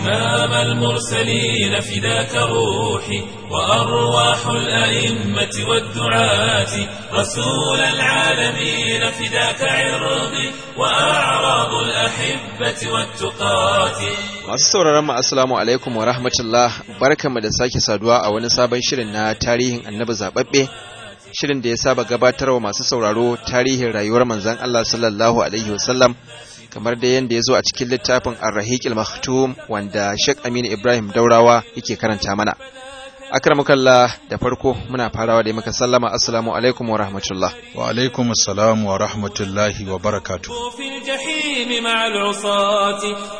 إمام المرسلين فداك روحي وأرواح الأئمة والدعاة رسول العالمين فداك عرضي وأعراض الأحبة والتقاة Masu sauraron mu assalamu alaikum wa rahmatullah barkanmu da sake saduwa a wani sabon shirin na tarihin annabi zababbe shirin da ya saba gabatarwa masu sauraro tarihin rayuwar manzon Allah sallallahu alaihi wasallam kamar da yanda ya zo a cikin littafin Ar-Rahiqil Maktum wanda Sheikh Aminu Ibrahim Daurawa yake karanta mana akramukallah da farko muna farawa da muka sallama assalamu alaikum wa rahmatullah wa alaikum assalam wa rahmatullahi wa barakatuh في الجحيم مع العصاة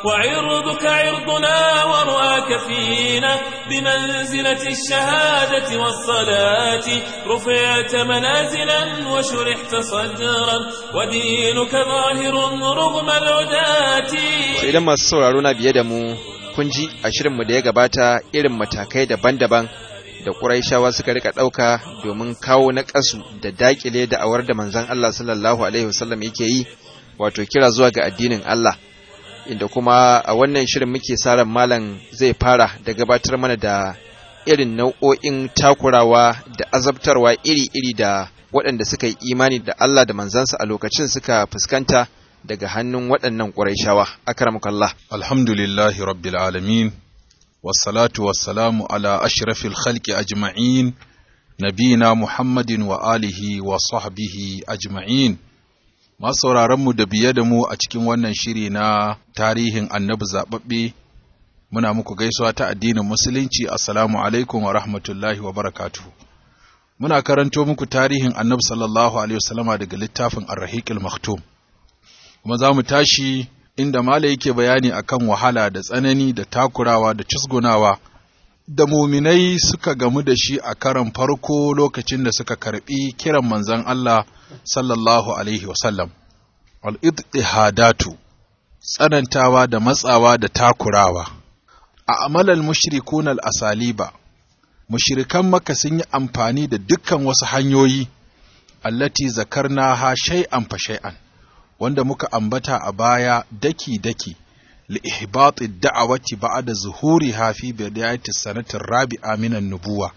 وعرضك عرضنا ورؤاك فينا بمنزلة الشهادة والصلاة رفعت منازلا وشرحت صدرا ودينك ظاهر رغم العداة idan masu sauraro na biye da mu kun ji a shirinmu da ya gabata irin matakai daban-daban da Qurayshawa suka rika ɗauka domin kawo na ƙasu da daƙile da awar da manzon Allah sallallahu alaihi wasallam yake yi wato kira zuwa ga addinin Allah inda kuma a wannan shirin muke sa ran malam zai fara da gabatar mana da irin nau'o'in takurawa da azabtarwa iri-iri da waɗanda suka yi imani da Allah da manzansa a lokacin suka fuskanta daga hannun waɗannan ƙurayshawa akramakallah alhamdulillahi rabbil alamin wassalatu wassalamu ala ashrafil khalqi ajma'in nabina muhammadin wa alihi wa sahbihi ajma'in masu sauraronmu da biye da mu a cikin wannan shiri na tarihin annabi zaɓaɓɓe muna muku gaisuwa ta addinin musulunci assalamu alaikum wa rahmatullahi wa barakatuhu muna karanto muku tarihin annabi sallallahu alaihi wasallama daga littafin ar-rahiqil maktum kuma za mu tashi inda mala yake bayani akan wahala da tsanani da takurawa da cusgunawa da muminai suka gamu da shi a karan farko lokacin da suka karbi kiran manzon Allah sallallahu alaihi wasallam al-idhadatu tsanantawa da matsawa da takurawa a amalal mushrikun al-asaliba mushrikan maka sun yi amfani da dukkan wasu hanyoyi allati zakarnaha shay'an fa shay'an wanda muka ambata a baya daki-daki لإحباط الدعوة بعد ظهورها في بداية السنة الرابعة من النبوة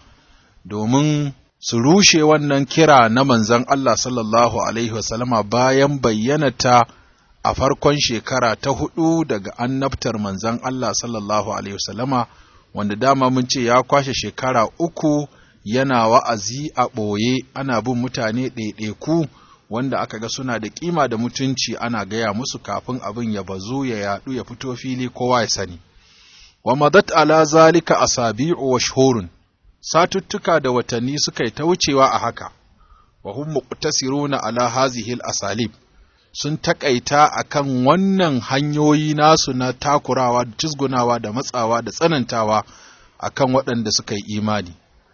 domin su rushe wannan kira na manzon Allah sallallahu Alaihi wasallama bayan bayyanata a farkon shekara ta hudu daga annabtar manzon Allah sallallahu Alaihi wasallama wanda dama mun ce ya kwashe shekara uku yana wa'azi a ɓoye ana bin mutane ɗaiɗaiku wanda aka ga suna da kima da mutunci ana gaya musu kafin abin ya bazu ya yadu ya fito fili kowa ya sani wa madat ala zalika asabi'u wa shuhurun satuttuka da watanni suka yi ta wucewa a haka wa hum muqtasiruna ala hazihi asalib sun takaita akan wannan hanyoyi nasu na takurawa da cizgunawa da matsawa da tsanantawa akan waɗanda suka yi imani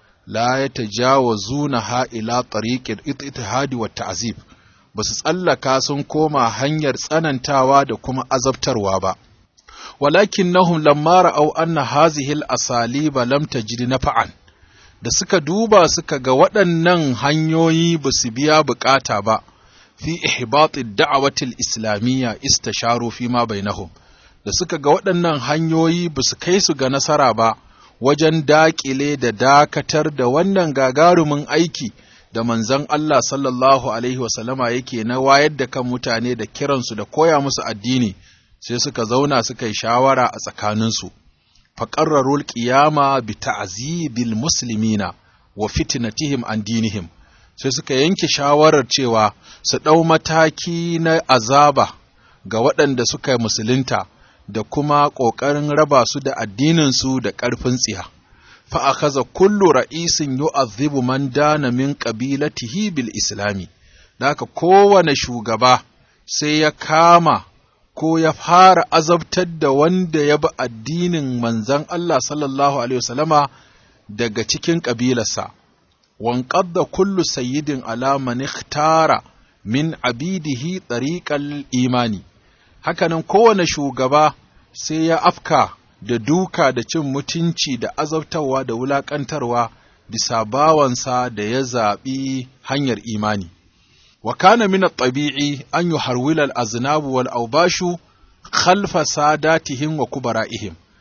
la ya tajawazuna ha ila tariqil ittihadi wa ta'zib basu tsallaka sun koma hanyar tsanantawa da kuma azabtarwa ba walakinnahum lamma ra'aw anna hazihi al-asaliba lam tajid nafa'an da suka duba suka ga waɗannan hanyoyi ba su biya bukata ba fi ihbat ad-da'wati al-islamiyya istasharu fi ma bainahum da suka ga waɗannan hanyoyi ba su kai su ga nasara ba wajen daƙile da dakatar da wannan gagarumin aiki da manzon Allah sallallahu Alaihi wasallama yake na wayar da kan mutane da kiransu da koya musu addini sai suka zauna suka yi shawara a tsakaninsu. faƙarrarul ƙiyama bi ta'zibil muslimina wa fitnatihim an dinihim sai suka yanke shawarar cewa su ɗau mataki na azaba ga waɗanda suka musulunta da kuma ƙoƙarin raba su da addininsu da ƙarfin tsiya. Fa'akaza kullu ra'isin yu'azzibu man dana min ƙabilatihi bil islami, da haka kowane shugaba sai ya kama ko ya fara azabtar da wanda ya bi addinin manzan Allah sallallahu Alaihi wasallama daga cikin ƙabilarsa. Wanƙadda kullu sayyidin ala man ikhtara min abidihi ɗariƙal imani. hakanan kowane shugaba sai ya afka da duka da cin mutunci da azabtarwa da wulaƙantarwa bisa bawansa da ya zaɓi hanyar imani. Wa kana min tabi'i an yi harwilal aznabu wal aubashu khalfa sadatihim wa kubara'ihim.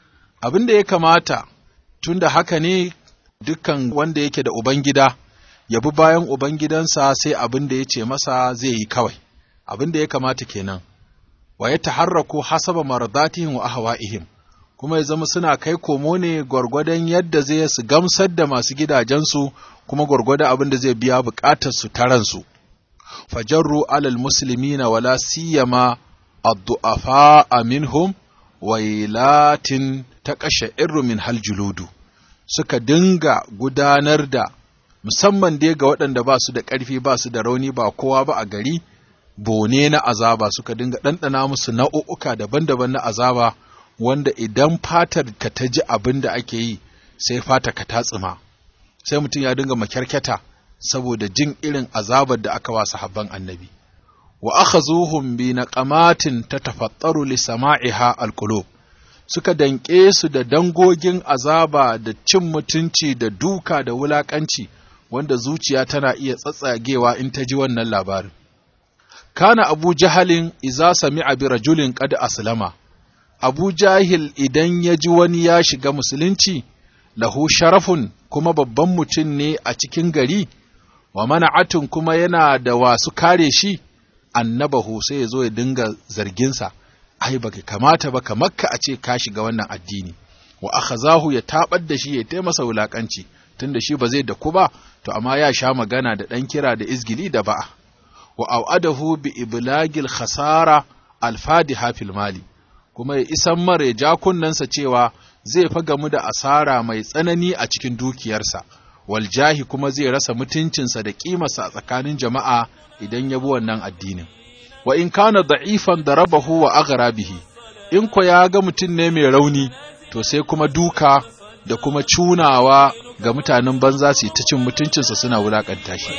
abin da ya kamata tunda haka ne dukkan wanda yake da ubangida ya bi bayan ubangidansa sai abin da ya ce masa zai yi kawai abin da ya kamata kenan wa ya taharraku hasaba mardatihim wa ahwa'ihim kuma ya zama suna kai komo ne gwargwadon yadda zai su gamsar da masu gidajensu kuma gwargwadon abin da zai biya bukatar su taransu fajarru alal muslimina wala siyama ad-du'afa minhum wailatin taqashairu min hal juludu suka dinga gudanar da musamman dai ga waɗanda ba su da ƙarfi ba su da rauni ba kowa ba a gari bone na azaba suka dinga ɗanɗana musu nau'uka daban-daban na azaba wanda idan fatar ka ta ji abin da ake yi sai fata ka ta tsima sai mutum ya dinga makyarkyata saboda jin irin azabar da aka wasa habban annabi wa akhazuhum bi naqamatin tatafattaru li sama'iha alqulub suka danƙe su da dangogin azaba da cin mutunci da duka da wulaƙanci wanda zuciya tana iya tsatsagewa in ta ji wannan labarin. Kana Abu Jahalin iza sami'a bi rajulin qad aslama, Abu Jahil idan ya ji wani ya shiga musulunci, lahu sharafun kuma babban mutum ne a cikin gari, wa mana'atun kuma yana da wasu kare shi, annabahu sai ya zo ya dinga zarginsa. ai baka kamata ba ka makka a ce ka shiga wannan addini wa akhazahu ya tabar da shi ya tai masa wulakanci tunda shi ba zai da ku ba to amma ya sha magana da dan kira da izgili da ba'a wa au'adahu bi iblagil khasara alfadiha fil mali kuma ya isan mare ja kunnansa cewa zai fa gamu da asara mai tsanani a cikin dukiyarsa wal jahi kuma zai rasa mutuncinsa da kimarsa a tsakanin jama'a idan ya bi wannan addinin wa in kana da'ifan darabahu wa aghra bihi in ko ya ga mutum ne mai rauni to sai kuma duka da kuma cunawa ga mutanen banza su ta cin mutuncinsa suna wulakanta shi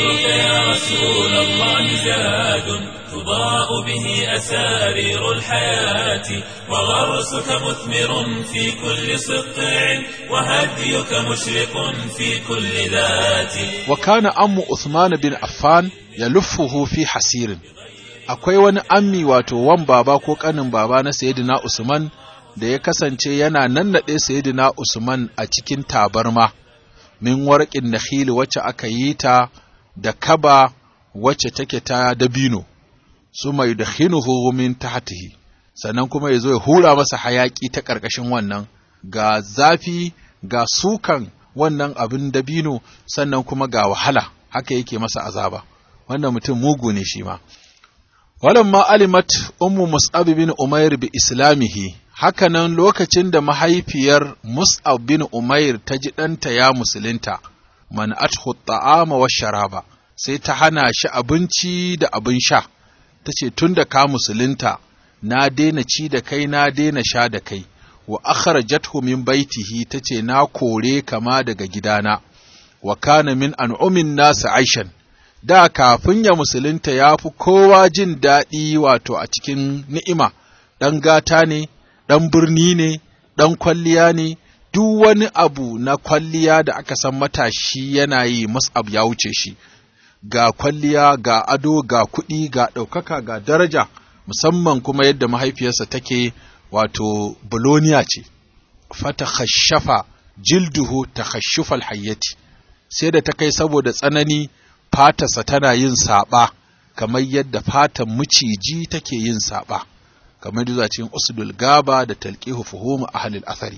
تضاء به أسارير الحياة وغرسك مثمر في كل سطع وهديك مشرق في كل ذات وكان أم عثمان بن عفان يلفه في حسير akwai wani ammi wato wan baba ko kanin baba na sayyidina Usman da ya kasance yana nannaɗe sayyidina Usman a cikin tabarma min warqin nakhil wacce aka yi ta da kaba wacce take ta dabino su mai dakhinuhu min tahtihi sannan kuma yazo ya hura masa hayaki ta ƙarƙashin wannan ga zafi ga sukan wannan abin dabino sannan kuma ga wahala haka yake masa azaba wannan mutum mugu ne shi ma walamma alimat ummu mus'ab bin umair bi islamihi hakanan lokacin da mahaifiyar mus'ab bin umair ta ji ɗanta ya musulunta man athu ta'ama wa sharaba sai ta hana shi abinci da abin sha ta ce tun da ka musulunta na daina ci da kai na daina sha da kai wa akhrajathu min baitihi ta ce na kore kama daga gidana wa kana min an'umin nasu aishan da kafin ya musulunta ya fi kowa jin daɗi wato a cikin ni'ima, ɗan gata ne, ɗan birni ne, ɗan kwalliya ne, duk wani abu na kwalliya da aka san matashi yana yi mus'ab ya wuce shi, ga kwalliya, ga ado, ga kuɗi, ga ɗaukaka, ga daraja, musamman kuma yadda mahaifiyarsa take wato Boloniya ce, fata khashafa jilduhu ta khashufal hayyati, sai da ta kai saboda tsanani fatarsa tana yin saɓa kamar yadda fatan miciji take yin saɓa kamar da cikin usdul gaba da talqihu fuhum ahli al-athari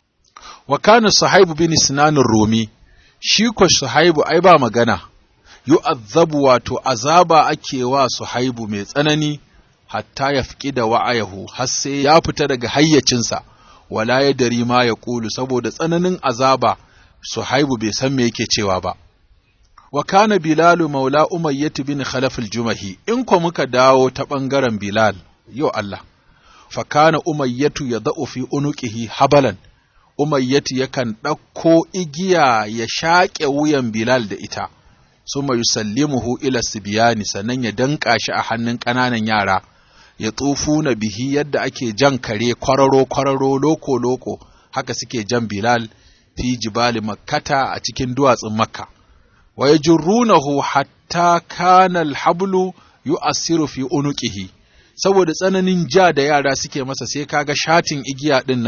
wa kana sahibu bin sinan rumi shi ko sahibu ai ba magana yu'azzabu wato azaba ake wa sahibu mai tsanani hatta ya fiki da wa'ayahu har sai ya fita daga hayyacinsa wala ya dari ma ya kulu saboda tsananin azaba suhaibu bai san me yake cewa ba wa kana bilalu maula umayyatu bin khalaf al-jumahi in ko muka dawo ta bangaren bilal yo Allah fa kana umayyatu yadau fi unuqihi habalan umayyatu yakan ɗauko igiya ya shaƙe wuyan bilal da ita suma yusallimuhu ila sibiyani sannan ya danƙa shi a hannun ƙananan yara ya na bihi yadda ake jan kare kwararo kwararo loko loko haka suke jan bilal fi jibali makkata a cikin duwatsun makka wa yajrunahu hatta kana alhablu yu'assiru fi unuqihi saboda tsananin ja da yara suke masa sai kaga shatin igiya din nan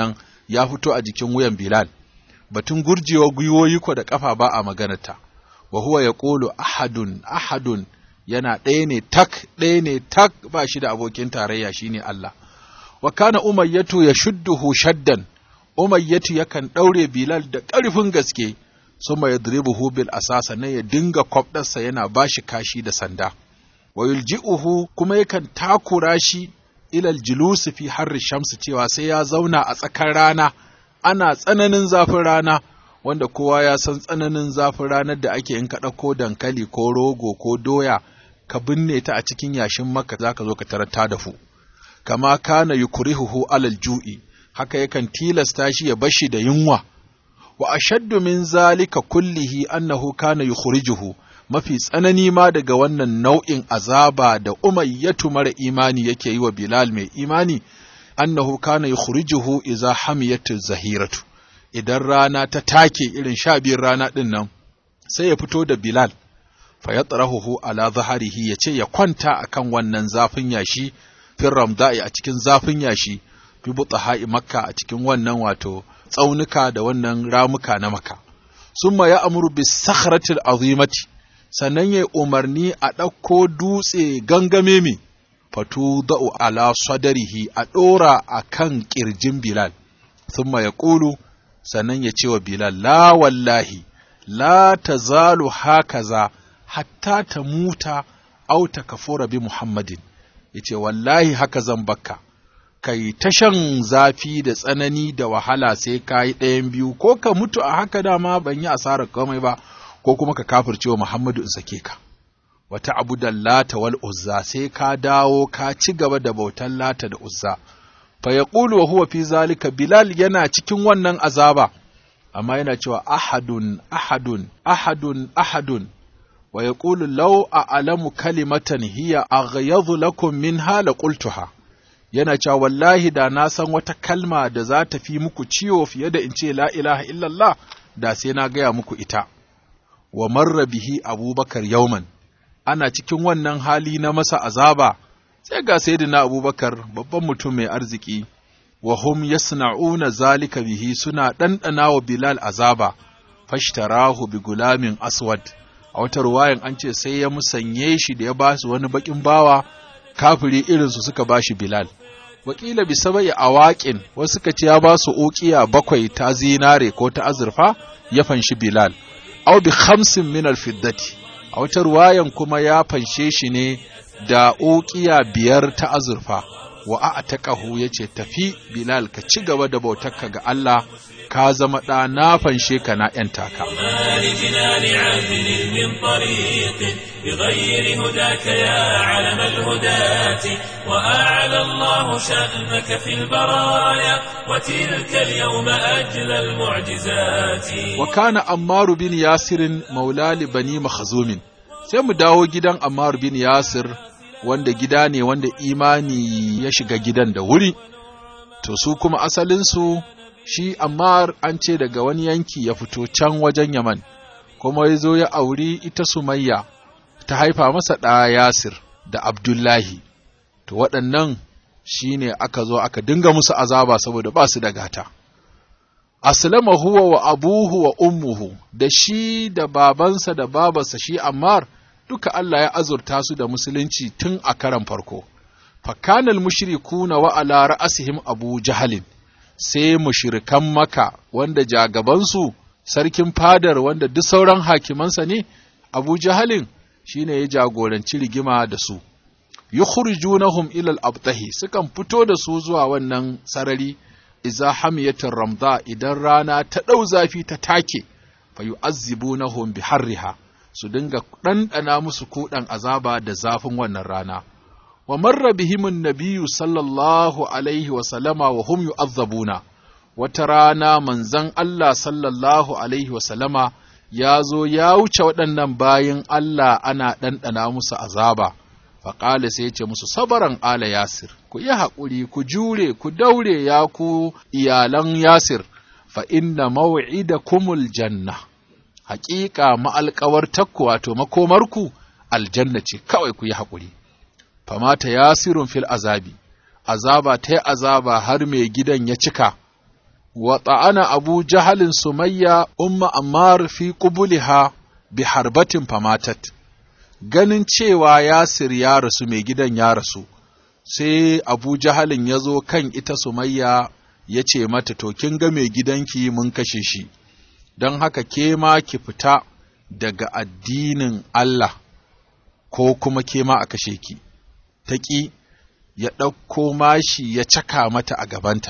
ya fito a jikin wuyan Bilal batun gurjewa gwiwoyi ko da kafa ba a maganarta wa huwa yaqulu ahadun ahadun yana ɗaya ne tak ɗaya ne tak ba shi da abokin tarayya shine Allah wa kana umayyatu yashudduhu shaddan umayyatu yakan ɗaure Bilal da ƙarfin gaske suma yadribuhu bil asasa ne ya dinga kwabdarsa yana bashi kashi da sanda wa yulji'uhu kuma yakan takura shi ilal julusi fi harri shamsu cewa sai ya zauna a tsakar rana ana tsananin zafin rana wanda kowa ya san tsananin zafin ranar da ake in ka ɗauko dankali ko rogo ko doya ka binne ta a cikin yashin maka za ka zo ka tarar ta dafu kama kana yukrihuhu alal ju'i haka yakan tilasta shi ya bashi da yunwa wa ashaddu min zalika kullihi annahu kana yukhrijuhu mafi tsanani ma daga wannan nau'in azaba da umayyatu mara imani yake yi wa Bilal mai imani annahu kana yukhrijuhu idza hamiyatu zahiratu idan rana ta take irin sha biyun rana din nan sai ya fito da Bilal fa yatrahuhu ala zaharihi yace ya kwanta akan wannan zafin yashi fil ramda'i a cikin zafin yashi fi butaha'i makka a cikin wannan wato tsaunuka da wannan ramuka na maka summa ya amuru bis sakhratil azimati sannan ya umarni a ɗauko dutse gangame mi fatu da'u ala sadarihi a ɗora a kan ƙirjin Bilal, sun ya ƙulu sannan ya ce wa Bilal, la wallahi, la ta zalu hakaza hatta ta muta au ta kafura bi Muhammadin, ya ce wallahi haka zan bakka, kai ta shan zafi da tsanani da wahala sai ka yi ɗayan biyu, ko ka mutu a haka dama ban yi asarar komai ba. ko kuma ka kafirce wa Muhammadu in sake ka. Wata abu da lata wal uzza sai ka dawo ka ci gaba da bautan lata da uzza. Fa ya wa huwa fi zalika Bilal yana cikin wannan azaba, amma yana cewa ahadun, ahadun, ahadun, ahadun. Wa ya ƙulu lau a alamu kalimatan hiya a lakum min hala qultuha Yana cewa wallahi da na san wata kalma da za ta fi muku ciwo fiye da in ce la ilaha illallah da sai na gaya muku ita. wa marra bihi abubakar yauman ana cikin wannan hali na masa azaba sai ga sayyidina abubakar babban mutum mai arziki wa hum yasna'una zalika bihi suna ɗanɗana wa bilal azaba fashtarahu bi gulamin aswad a wata ruwayan an ce sai ya musanye shi da ya ba su wani bakin bawa kafiri irinsu suka ba shi bilal wakila bi sabai awaƙin wasu suka ce ya ba su uqiya bakwai ta zinare ko ta azurfa ya fanshi bilal aw bi khamsin min alfiddati a wata ruwayan kuma ya fanshe shi ne da uqiya biyar ta azurfa wa a'taqahu yace tafi bilal ka ci gaba da bautarka ga Allah ka zama ɗa na fanshe ka na ‘yan taka. بغير هداك يا علم الهداة وأعلى الله شأنك في البرايا وتلك اليوم أجل المعجزات وكان أمار بن ياسر مولى لبني مخزوم sai mu dawo gidan Ammar bin Yasir wanda gida ne wanda imani ya shiga gidan da wuri to su kuma asalinsu shi Ammar an ce daga wani yanki ya fito can wajen Yaman kuma ya zo ya auri ita Sumayya ta haifa masa ɗa Yasir da Abdullahi, to waɗannan shi ne aka zo aka dinga musu azaba saboda ba su da gata. Aslama huwa wa abuhu wa ummuhu da shi da babansa da babarsa shi Ammar duka Allah ya azurta su da musulunci tun a karan farko. Fakanal mushrikuna wa ala ra'asihim Abu Jahalin sai mushrikan Maka wanda jagabansu sarkin fadar wanda duk sauran hakimansa ne Abu Jahalin shine ya jagoranci rigima da su yukhrijunahum ila al-abtahi sukan fito da su zuwa wannan sarari idza hamiyatir ramda idan rana ta dau zafi ta take fa yu'azzibunahum bi harriha su dinga ɗanɗana musu kuɗan azaba da zafin wannan rana wa marra bihimun nabiyyu sallallahu alaihi wa sallama wa hum yu'azzabuna wata rana manzon Allah sallallahu alaihi wa sallama ya zo ya wuce waɗannan bayin Allah ana ɗanɗana musu azaba, faƙali sai ce musu sabaran ala Yasir, ku yi haƙuri, ku jure, ku daure ya ku iyalan Yasir, fa inna maw'ida kumul janna, haƙiƙa ma'alƙawar takku wato makomarku aljanna ce kawai ku yi haƙuri. Famata Yasirun fil azabi, azaba ta yi azaba har mai gidan ya cika, wa ta'ana abu jahalin sumayya umma ammar fi qubuliha bi harbatin famatat ganin cewa yasir ya rasu mai gidan ya rasu sai abu jahalin ya zo kan ita sumayya ya ce mata to kin ga mai gidanki mun kashe shi don haka ke ma ki fita daga addinin Allah ko kuma ke ma a kashe ki ta ƙi ya ɗauko mashi ya caka mata a gabanta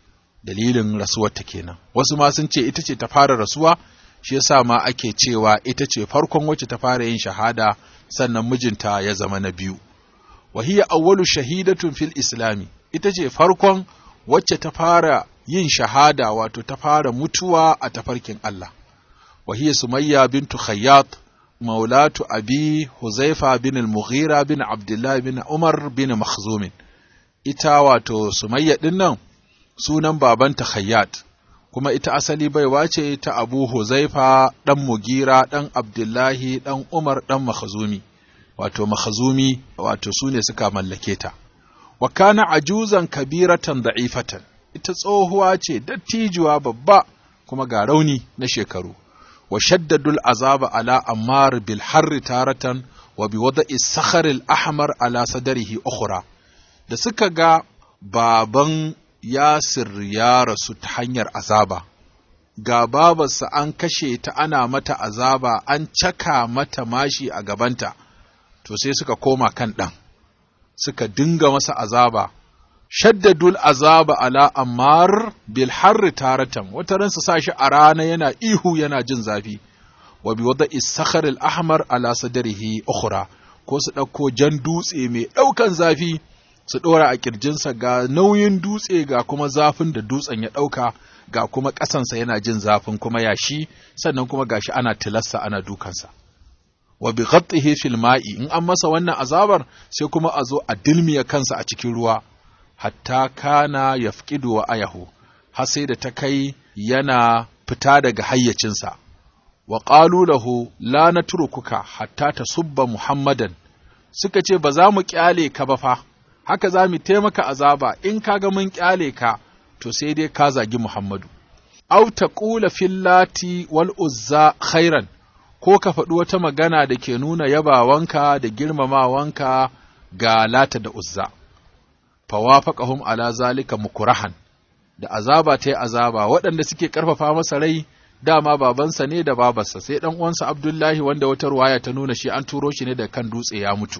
dalilin rasuwarta kenan wasu ma sun ce ita ce ta fara rasuwa shi yasa ma ake cewa ita ce farkon wacce ta fara yin shahada sannan mijinta ya zama na biyu wahiya awwalu shahidatun fil islami ita ce farkon wacce ta fara yin shahada wato ta fara mutuwa a tafarkin Allah wahiya sumayya bintu khayyat maulatu abi huzaifa bin al-mughira bin abdullah bin umar bin makhzum ita wato sumayya din nan sunan babanta khayyat kuma ita asali baiwa ce ta abu huzaifa dan mugira dan abdullahi dan umar dan makhzumi wato makhzumi wato sune suka mallake ta wa kana ajuzan kabiratan da'ifatan ita tsohuwa ce dattijuwa babba kuma ga rauni na shekaru wa shaddadul azaba ala ammar bil harri taratan wa bi wada'i sakhar al ahmar ala sadrihi ukhra da suka ga baban Yasir ya rasu ta hanyar azaba ga babarsa an kashe ta ana mata azaba an caka mata mashi a gabanta to sai suka koma kan ɗan suka dinga masa azaba shaddadul azaba ala ammar bil harri taratan wata ransa sa shi a rana yana ihu yana jin zafi wa bi wada isakhar al ahmar ala sadrihi ukhra ko su ɗauko jan dutse mai ɗaukan zafi su ɗora a ƙirjinsa ga nauyin dutse ga kuma zafin da dutsen ya ɗauka ga kuma ƙasansa yana jin zafin kuma yashi sannan kuma gashi ana tilassa ana dukansa wa bi ghattihi fil ma'i in an masa wannan azabar sai kuma a zo a dilmiya kansa a cikin ruwa hatta kana yafqidu wa ayahu har sai da ta kai yana fita daga hayyacinsa wa qalu lahu la natrukuka hatta tasubba muhammadan suka ce ba za mu kyale ka ba fa haka za mu taimaka azaba in kaga mun kyale ka to sai dai ka zagi muhammadu aw taqula fillati wal uzza khairan ko ka faɗi wata magana da ke nuna yabawanka da girmamawanka ga lata da uzza fawafaqahum ala zalika mukurahan da azaba ta yi azaba waɗanda suke ƙarfafa masa rai dama babansa ne da babarsa sai ɗan uwansa Abdullahi wanda wata ruwaya ta nuna shi an turo shi ne da kan dutse ya mutu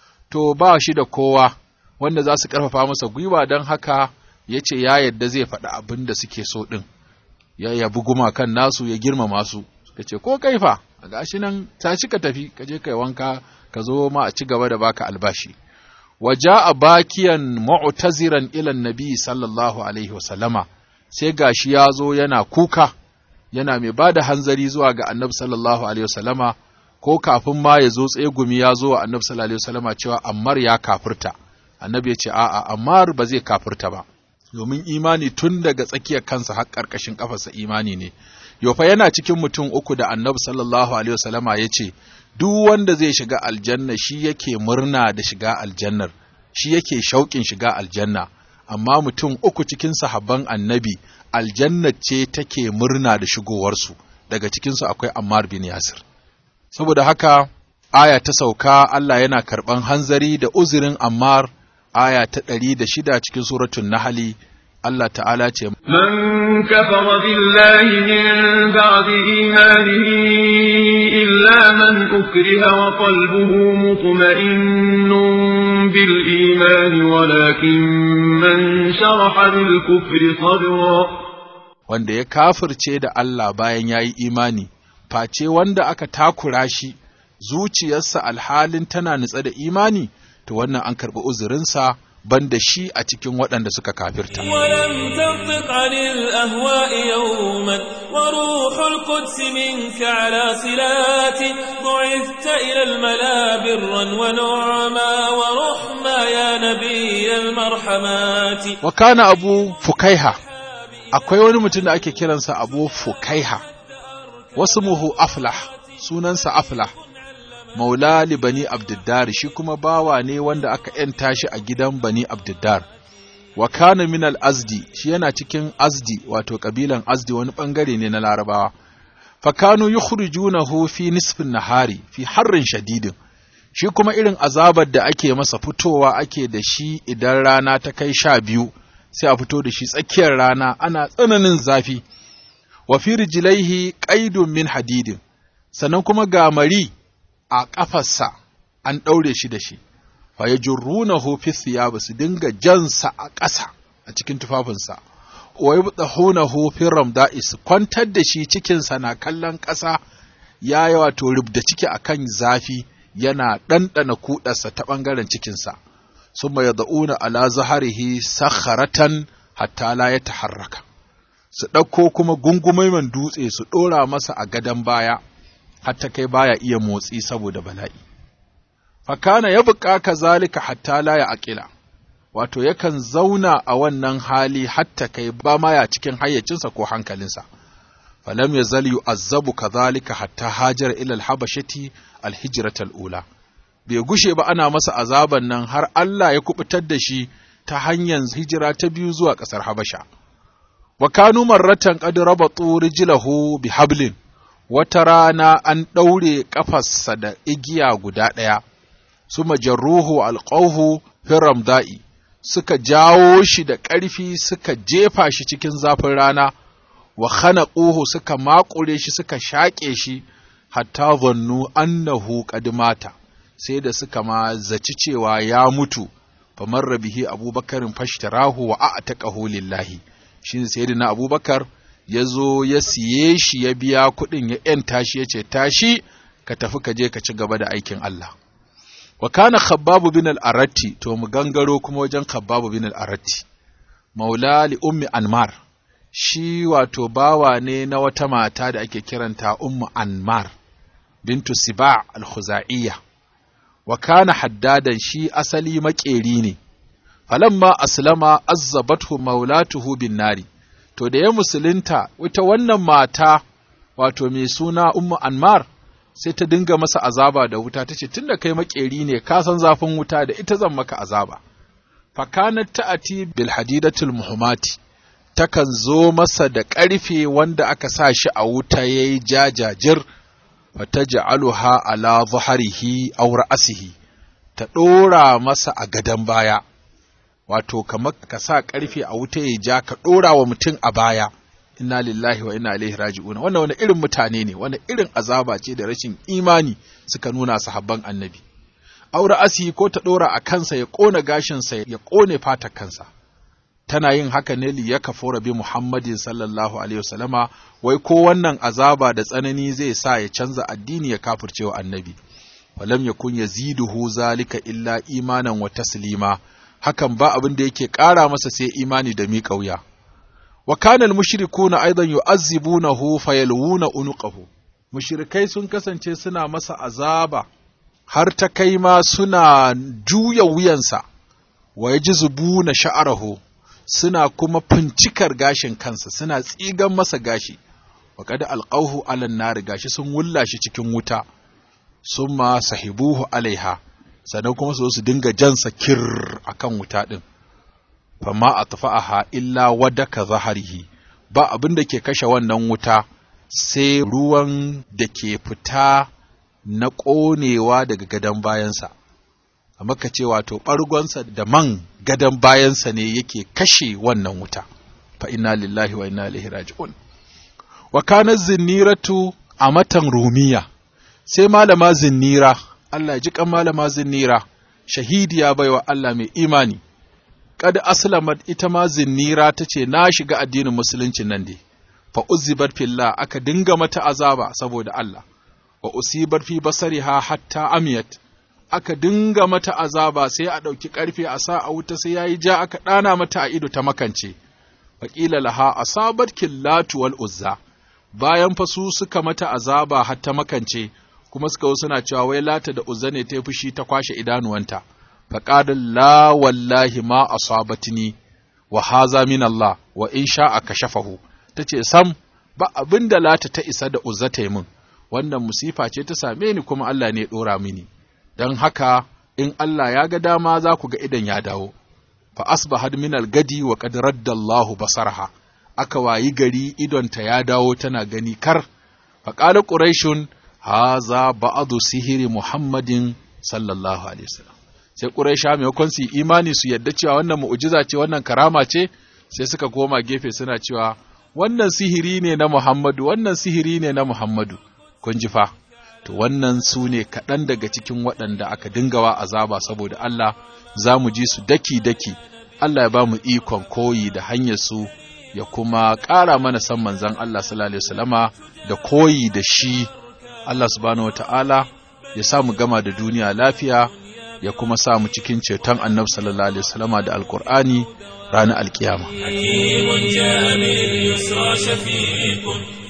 to ba shi da kowa wanda za su ƙarfafa masa gwiwa don haka ya ce ya yadda zai faɗi abin da suke so ɗin ya yabi gumakan nasu ya girmama su suka ce ko kaifa a gashi nan tashi ka tafi ka je kai wanka ka zo ma a ci gaba da baka albashi waja a bakiyan mu'taziran ilan nabi sallallahu alaihi wasallama sai gashi ya zo yana kuka yana mai ba da hanzari zuwa ga annabi sallallahu alaihi wasallama ko kafin ma ya zo tsegumi ya zo wa annabi sallallahu alaihi wasallama cewa ammar ya kafirta annabi ya ce a'a ammar ba zai kafirta ba domin imani tun daga tsakiyar kansa har ƙarƙashin ƙafarsa imani ne yofa yana cikin mutum uku da annabi sallallahu alaihi wasallama ya ce duk wanda zai shiga aljanna shi yake murna da shiga aljannar shi yake shauƙin shiga aljanna amma mutum uku cikin sahabban annabi aljanna ce take murna da shigowarsu daga cikinsu akwai ammar bin yasir saboda haka aya ta sauka Allah yana karɓan hanzari da uzurin ammar aya ta ɗari da shida cikin suratun nahali Allah ta'ala ce من كفر بالله من بعد إيمانه إلا من أكره وقلبه مطمئن بالإيمان ولكن من شرح بالكفر صدرا wanda ya kafirce da Allah bayan ya yi imani face wanda aka takura shi zuciyarsa alhalin tana nutsa da imani to wannan an karɓi uzurinsa banda shi a cikin waɗanda suka kafirta. ولم تنطق عن الأهواء يوما وروح القدس منك على صلات بعثت إلى الملا برا ونعما ورحما يا نبي المرحمات Wa kana abu fukaiha, akwai wani mutum da ake kiransa abu fukaiha, wasu muhu aflah, sunansa aflah, maula li bani abdiddar shi kuma bawa ne wanda aka ‘yanta shi a gidan bani abdiddar. wa kana min al-azdi shi yana cikin azdi wato kabilan azdi wani bangare ne na larabawa fa kanu yukhrijunahu fi nisfin nahari fi harrin shadidin shi kuma irin azabar da ake masa fitowa ake da shi idan rana ta kai sha biyu sai a fito da shi tsakiyar rana ana tsananin zafi wa fi rijlaihi qaidun min hadidin sannan kuma ga mari a ƙafarsa an ɗaure shi da shi fa yajrunahu fi thiyab su dinga jansa a ƙasa a cikin tufafinsa wa yubdahunahu fi ramda'i su kwantar da shi cikinsa na kallon ƙasa ya yi wato rubda ciki akan zafi yana ɗanɗana kuɗarsa ta ɓangaren cikinsa sun mai da'una ala zaharihi sakharatan hatta la ya taharraka su ɗauko kuma gungumai man dutse su ɗora masa a gadon baya hatta kai baya iya motsi saboda bala'i fakana ya buƙa ka zalika hatta la ya aƙila wato yakan zauna a wannan hali hatta kai ba ma ya cikin hayyacinsa ko hankalinsa falam yazal yu'azzabu kadhalika hatta hajara ila al-habashati al-hijrat al-ula bai gushe ba ana masa azaban nan har Allah ya kubutar da shi ta hanyar hijira ta biyu zuwa ƙasar Habasha wa kanu marratan qad rabatu rijlahu bi hablin wata rana an ɗaure ƙafarsa da igiya guda ɗaya suma jarruhu alqawhu fi ramda'i suka jawo shi da ƙarfi suka jefa shi cikin zafin rana wa khanaquhu suka makure shi suka shaƙe shi hatta zannu annahu qad mata sai da suka ma zaci cewa ya mutu famarra bihi abubakarin fashtarahu wa a'taqahu lillahi shine sayyidina abubakar ya zo ya siye shi ya biya kuɗin ya ‘yanta shi ya ce tashi ka tafi ka je ka ci gaba da aikin Allah. Wa kana khabbabu bin al'aratti, to mu gangaro kuma wajen khabbabu bin al'aratti, maula li ummi Anmar, shi wato bawa ne na wata mata da ake kiranta ummu Anmar, bintu Siba al-Khuza'iyya, wa kana haddadan shi asali maƙeri ne, falamma aslama azzabathu maulatuhu bin nari. to da ya musulunta ita wannan mata wato mai suna ummu anmar sai ta dinga masa azaba da wuta ta ce tunda kai makeri ne ka san zafin wuta da ita zan maka azaba fakanat ta'ati bil hadidatul muhammati takan zo masa da ƙarfe wanda aka sa shi a wuta yayi jajajir fataj'aluha ala zuharihi aw ra'sihi ta ɗora masa a gadon baya wato kamar ka sa ƙarfe a wuta ya ja ka ɗora wa mutum a baya inna lillahi wa inna ilaihi raji'un wannan wani irin mutane ne wani irin azaba ce da rashin imani suka nuna sahabban annabi aure asi ko ta ɗora a kansa ya ƙona gashinsa ya ƙone fatar kansa tana yin haka ne li ya kafura bi muhammadin sallallahu alaihi wasallama wai ko wannan azaba da tsanani zai sa ya canza addini ya kafirce wa annabi walam yakun yaziduhu zalika illa imanan wa taslima hakan ba abin da yake ƙara masa sai imani da miƙa wuya. Wa kana al-mushrikuna aidan yu'azzibunahu fayalwuna unuqahu. Mushrikai sun kasance suna masa azaba har ta kai ma suna juya wuyansa wa yajzubuna sha'arahu suna kuma fincikar gashin kansa suna tsigan masa gashi wa qad alqawhu ala nar gashi sun wulla shi cikin wuta summa sahibuhu alaiha sannan kuma su su dinga jansa kir a kan wuta ɗin, fama a tafa'aha illa wadaka zaharihi, ba abin da ke kashe wannan wuta sai ruwan da ke fita na ƙonewa daga gadon bayansa, amma ka ce wato ɓargonsa da man gadon bayansa ne yake kashe wannan wuta, fa inna lillahi wa inna ilaihi raji'un. Wa kana zinniratu a matan rumiya, sai malama zinnira Allah ji kan malama zinnira shahidiya baiwa Allah mai imani kad aslamat ita ma zinnira tace na shiga addinin musulunci nan dai fa uzibat fillah aka dinga mata azaba saboda Allah wa usibat fi basariha hatta amiyat aka dinga mata azaba sai a ɗauki ƙarfe a sa a wuta sai yayi ja aka ɗana mata a ido ta makance faƙila laha asabat killatu wal uzza bayan fa su suka mata azaba har ta makance kuma suka suna cewa wai lata da uzza ne ta fushi ta kwashe idanuwanta faqala la wallahi ma asabatni wa haza min Allah wa in sha'a kashafahu tace sam ba abin da lata ta isa da uzza ta yi min wannan musifa ce ta same ni kuma Allah ne ya dora mini dan haka in Allah ya ga dama za ku ga idan ya dawo fa asbahat min al-gadi wa qad radda Allahu basarha aka wayi gari idonta ya dawo tana gani kar fa qala quraishun haza ba'du sihiri muhammadin sallallahu alaihi wasallam sai quraisha maimakon su imani su yadda cewa wannan mu'jiza ce wannan karama ce sai suka koma gefe suna cewa wannan sihiri ne na Muhammadu wannan sihiri ne na Muhammadu kun ji fa to wannan su ne kaɗan daga cikin waɗanda aka dingawa azaba saboda Allah za mu ji su daki-daki Allah ya ba mu ikon koyi da hanyar su ya kuma ƙara mana san manzan Allah sallallahu alaihi wasallama da koyi da shi Allah subhanahu wata'ala ya sa mu gama da duniya lafiya ya kuma sa mu cikin ceton annabi sallallahu alaihi wasallama da alkur'ani ranar alkiyama حكيم جاء باليسرى شفيق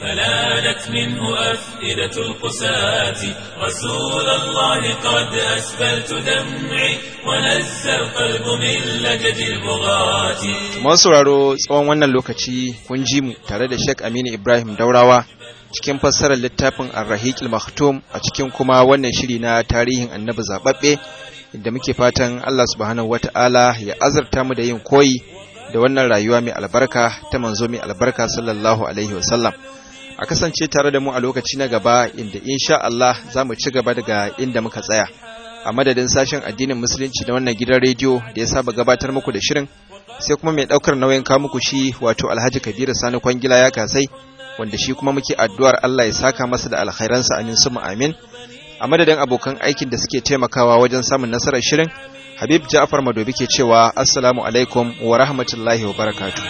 فلانت منه أفئدة القساة رسول الله قد أسفلت دمعي ونزى القلب من لجد البغاة Mun sauraro tsawon wannan lokaci kun ji mu tare da Sheikh Aminu Ibrahim Daurawa cikin fassarar littafin Ar-Rahiqil Maktum a cikin kuma wannan shiri na tarihin Annabi zababbe inda muke fatan Allah subhanahu wata'ala ya azurta mu da yin koyi da wannan rayuwa mai albarka ta manzo mai albarka sallallahu alaihi wasallam a kasance tare da mu a lokaci na gaba inda insha Allah za mu ci gaba daga inda muka tsaya a madadin sashen addinin musulunci da wannan gidan rediyo da ya saba gabatar muku da shirin sai kuma mai daukar nauyin kawo muku shi wato Alhaji Kabiru Sani Kwangila ya kasai wanda shi kuma muke addu'ar Allah ya saka masa da alkhairansa amin summa amin a madadin abokan aikin da suke taimakawa wajen samun nasarar shirin Habib Ja'far Madobi ke cewa assalamu alaikum wa rahmatullahi wa barakatuh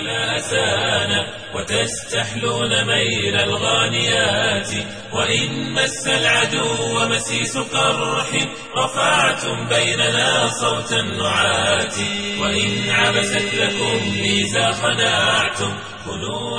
لسانا وتستحلون ميل الغانيات وإن مس العدو مسيس قرح رفعتم بيننا صوت النعات وإن عبست لكم ميزا خناعتم كنوا